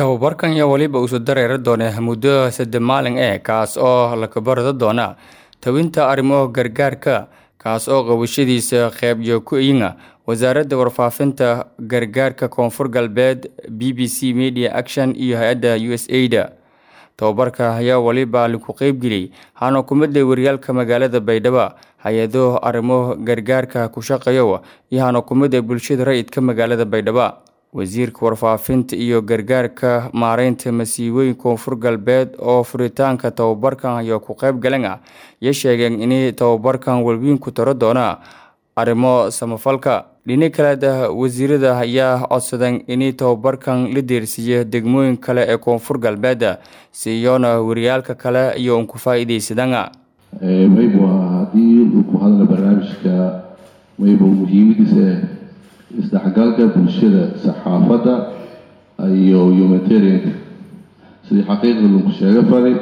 tababarkan iyo weliba isu dareeri doona muddo saddex maalin eh kaas oo la kabarada doona tawinta arrimo gargaarka kaas oo qabashadiisa qeybyo ku yinga wasaaradda warfaafinta gargaarka koonfur galbeed b b c media action iyo hay-adda u s ada tababarka ayaa weliba laku qeybgeliyey hana kumidley waryaalka magaalada baydhabo hay-ado arrimo gargaarka ku shaqeeyo iyo hana kumid ee bulshada rayidka magaalada baydhabo wasiirka warfaafinta iyo gargaarka maareynta masiibooyin koonfur galbeed oo furitaanka tababarkan ayaa ku qeyb galan ah iyo sheegeen inay tababarkan welwiin ku taro doona arrimo samafalka dhini kaleeda wasiirada ayaa codsadeen inay tababarkan la deersiiyo degmooyin kale ee koonfur galbeed si iyoona waryaalka kale iyo un ku faa-iideysadaan maybu haddii uu ku hadla barnaamijka maybu muhiimadiisa isdhexgalka bulshada saxaafadda iyo humanitarianka sidii xaqiiqda lagu sheego faray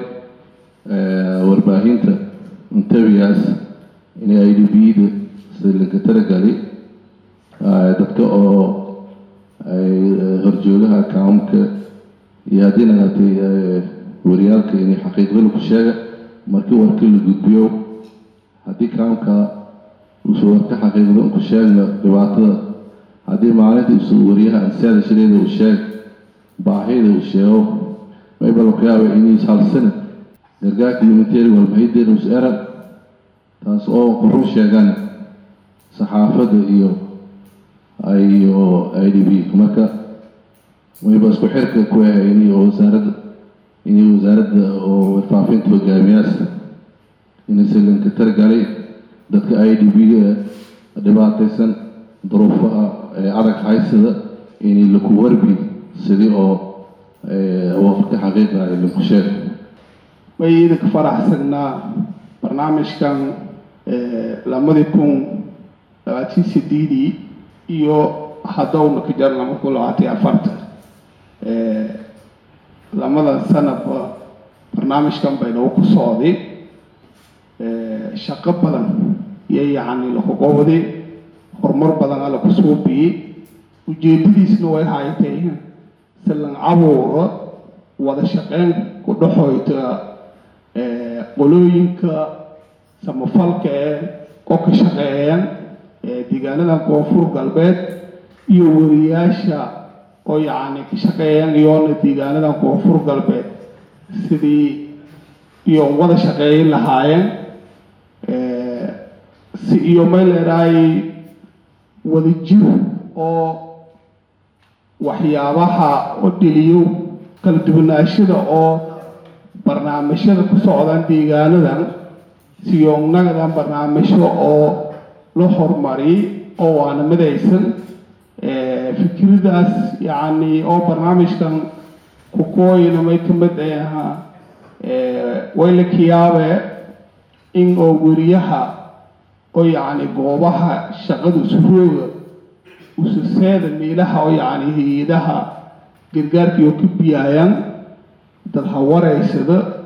warbaahinta intervias inay i d b-da sida laga talagali dadka oo horjoogaha accountka iyo haddii nagatay waryaalka inay xaqiiqda lagu sheega markii warka la gudbiyo haddii countka uusa warka xaqiiqda ku sheegna dhibaatada haddii maalinta isu waryaha ansiyaada shireeda uu sheeg baahida uu sheego mayba laku yaaba inay halsana gargaarka humanitarian walbahideena us era taas oo qurun sheegaan saxaafadda iyo iyo i d b marka mayba isku xirka ku ahay inay wasaaradda inay wasaaradda oo warfaafinta hogaamiyaasa inay salanka targalay dadka i d b-ga dhibaataysan duruufaha adag haysada inay laku warbi sidii oo waqti xaqiiqa ay laku sheeg way idinka faraxsagnaa barnaamijkan lamadii kun labaatan sideedii iyo haddowna ka jar lama kun labaatan iyo afartan lamada sanadba barnaamijkan baynagu ku socday shaqo badan iyo yacni lakugowday horumar badan alla ku suubiyey ujeedadiisna way haytay silan cabuura wada shaqeyn ku dhexoyta qolooyinka samafalka ee oo ka shaqeeyaan deegaanada koonfur galbeed iyo wariyaasha oo yacni ka shaqeeyaan iyoona deegaanada koonfur galbeed sidii iyo wada shaqeeyin lahaayeen si iyo may leedahay wadajir oo waxyaabaha oo dheliyo kala duwanaashada oo barnaamijyada ku socdaan deegaanadan siyoonnagadan barnaamijyo oo la horumariyay oo waana midaysan fikradaas yacni oo barnaamijkan kukooyina may ka mid ahaa wayla kiyaabe in oo weriyaha oo yacni goobaha shaqada usurooga ususeeda meelaha oo yacni hay-adaha gargaarkii oo ka biyaayaan dad ha wareysada